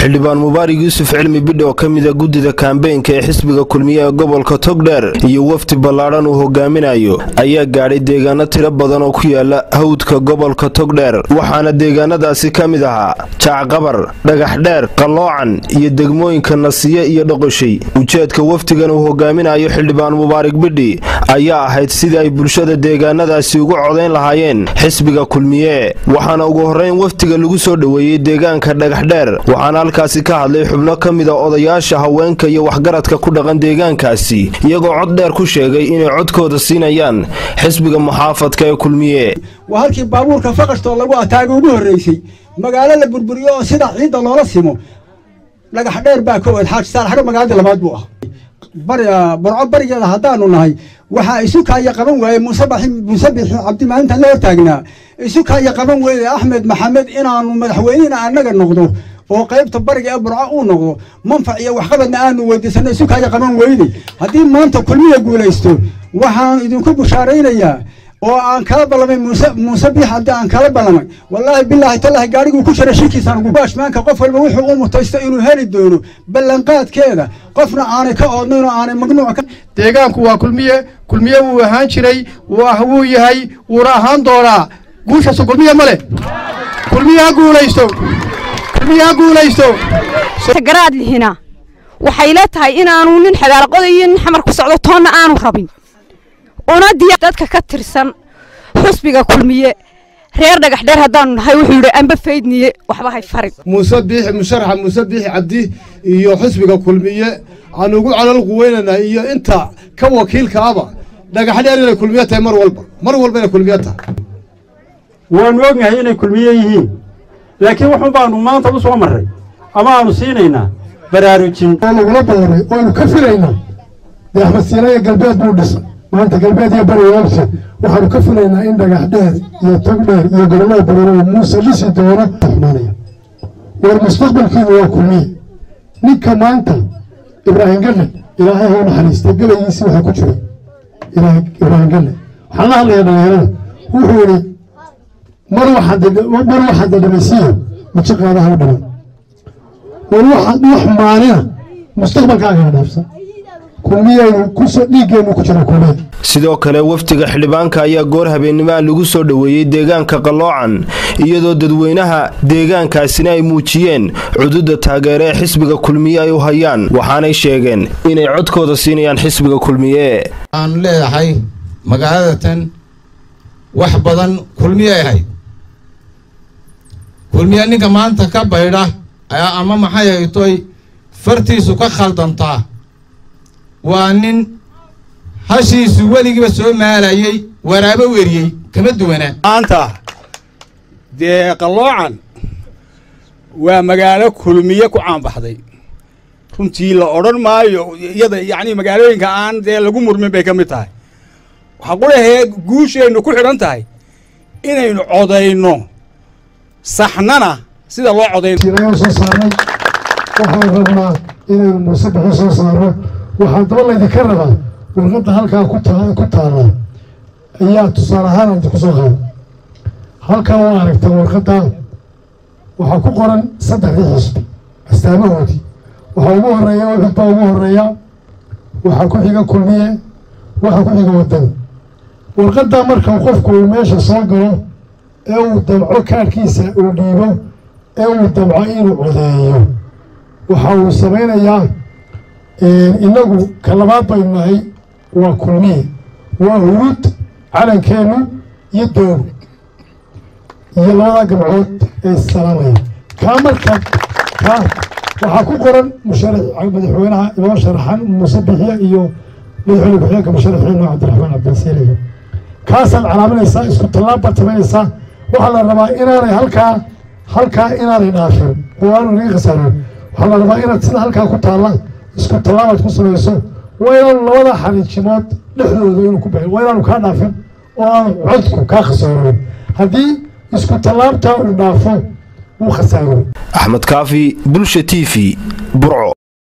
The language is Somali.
xildhibaan mubaarig yuusuf cilmi bidhi oo ka mida guddida kaambeynka ee xisbiga kulmiye ee gobolka togdheer iyo wafdi ballaadhan uu hogaaminayo ayaa gaadhay deegaano tiro badan oo ku yaala hawdka gobolka togdheer waxaana deegaanadaasi ka mid ahaa jaacqabar dhagaxdheer qalloocan iyo degmooyinka nasiye iyo dhoqoshay ujeedka wafdigan uu hogaaminayo xildhibaan mubaarig bidhi ayaa ahayd sidii ay bulshada deegaanadaasi ugu codayn lahaayeen xisbiga kulmiye waxaana ugu horrayn wafdiga lagu soo dhoweeyey deegaanka dhagaxdheer waxaana halkaasi ka hadlay xubno ka mida odayaasha haweenka iyo waxgaradka ku dhaqan deegaankaasi iyagoo cod dheer ku sheegay inay codkooda siinayaan xisbiga muxaafadka ee kulmiye waa halkii baabuurka faqashtoo lagu ataaga ugu horreysay magaalo la burburiyo oo sida ciidda loola simo dhagax dheer baa ka oed xaaji saalaxdho magaaladii labaad buu ah barco barigeeda haddaanu nahay waxaa isu kaaya qaban waayey muuse bixi cabdi maalintan la hortaagnaa isu kaaya qaban weyde axmed maxamed inaanu madaxweynena annaga noqdo oo qaybta bariga ee burco uu noqdo manfac iyo waxqabadna aanu weydiisano isu kaaya qaban weyday haddii maanta kulmiya guulaysto waxaan idinku bushaaraynayaa oo aan kala ballamay muuse muuse biix haddii aan kala ballamay wallaahi bilaahi tallaahi gaariguu ku jira shirkiisaan ugu baashmaanka qof walba wuxuu u mutaysto inuu heli doono ballanqaadkeeda qofna aanay ka oodnayn oo aanay magnuuc ka deegaanku waa kulmiye kulmiye wuu ahaan jiray wuu yahay wuuna ahaan doonaa guushaasu kulmiye ma leh kulmiye ha guulaysto kulmiye ha guulaysto garaad lihina waxay la tahay inaanu nin xadaaraqoda iyo nin xamar ku socdo toonna aanu rabin una diya dadka ka tirsan xusbiga kulmiye reer dhagaxdheer haddaanu nahay wuxuu yidhi amba faydniye waxba hay farin muuse biixi musharaxa muuse biixi cabdi iyo xusbiga kulmiye aan ugu calal quweynanaa iyo inta ka wakiilka aba dhagaxdheer inay kulmiye tahay mar walba mar walba inay kulmiye tahay waannu ognahay inay kulmiye yihiin laakiin wuxun baanu maanta u soo marray ama aanu siinaynaa baraarujin oo lagula booray oanu ka filaynaa dee axmed siinaya galbeed buu dhisay maanta galbeed iyo bari waabse waxaanu ka filaynaa in dhagax dheer iyo tog dheer iyo gobollada bareero muuse dhisi doono xumaanaya war mustaqbalkiinu waa kulmiye ninka maanta ibraahim galle ilaahay ha u naxariistay gabaygiisii waxaa ku jiray ibraahim galle waxaan la hadlayaa dhalinyarada wuxuu yidhi mar waxaad dadhamaysiiyo maji qaadaha u dhiman war waxaad wax maalina mustaqbalkaaga dhaafsan sidoo kale wafdiga xildhibaanka ayaa goor habeennimaa lagu soo dhoweeyey deegaanka qalloocan iyadoo dadweynaha deegaankaasina ay muujiyeen cududa taageere ee xisbiga kulmiye ay u hayaan waxaanay sheegeen inay codkooda siinayaan xisbiga kulmiye waxaanu leedahay magaaladatan wax badan kulmiye ahayd kulmiye ninka maanta ka baydha ayaa ama maxay haytoy fartiisu ka khaldantaa waa nin hashiisu weligiiba soo maalayey waraabo weriyey kama duwanaa maanta dee qalloocan waa magaalo kulmiye ku caanbaxday runtii la odhan maayo iyada yacni magaalooyinka aan dee lagu murmin bay ka mid tahay waxaa qulahee guusheennu ku xidhan tahay inaynu codayno saxnana sida loo codayn soo saarnay waxaan rabnaa inaynu muuse bixi soo saarno waxaa daba laydinka rabaa warqadda halkaa ku taalla ayaa tusaale ahaan idinku soo qaada halkaa waa aragtaa warqadda waxaa ku qoran saddexdii xisbi astaamahoodii waxaa ugu horeeya wixid baa ugu horeeya waxaa ku xiga kulmiye waxaa ku xiga wadani warqaddaa marka qofku uu meesha soo galo ee uu damco kaadhkiisa uu dhiibo ee uu damco inuu codeeyo waxa uu samaynayaa inagu ka labaad baynu nahay waa kulmiye waa hurud calankeennu iyo doogo iyo labada gabcood ee issalaamaya kaa marka kaa waxaa ku qoran madaxweynaha inoo sharaxan muuse bixiya iyo madaxweyne ku-xigeenka musharaxiino cabdiraxmaan cabdilasiiliga kaasaad calaaminaysaa isku tallaab baad samaynaysaa waxaa la rabaa inaanay halkaa halkaa inaanay dhaafin oo aanu naga khasaarin waxaa la rabaa inaad sida halkaa ku taalla isku tallaabaad ku samayso waa inaanu labada xariijimood dhexdooda inuu ku baxin waa inaanu kaa dhaafin oo aanu codku kaa khasaaroon haddii isku tallaabtaa uu dhaafo wuu khasaaroon axmed kaafi bulsha t v burco